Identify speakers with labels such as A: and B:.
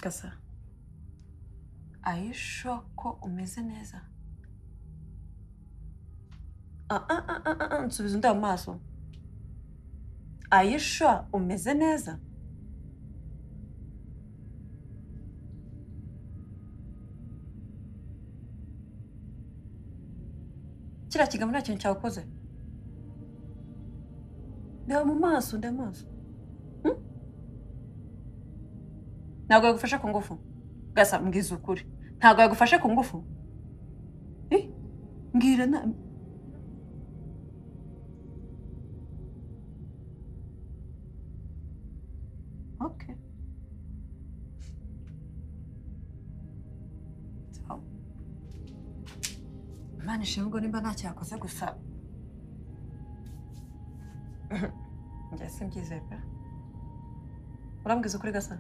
A: Gasa ayisho ko umeze neza Ah, ah, ah, ah, ah, nsubiza undi amaso ayisho umeze neza kiriya kigambo nta kintu cyakoze reba mu maso ndeba amaso Hmm? ntabwo yagufashe ku ngufu gasa mbwiza ukuri ntabwo yagufashe ku ngufu Eh, mbwira na okay Sawa. Imana ishimwe ubwo nimba nta cyakoze gusa njye simbyizeye pe urambwiza ukuri gasa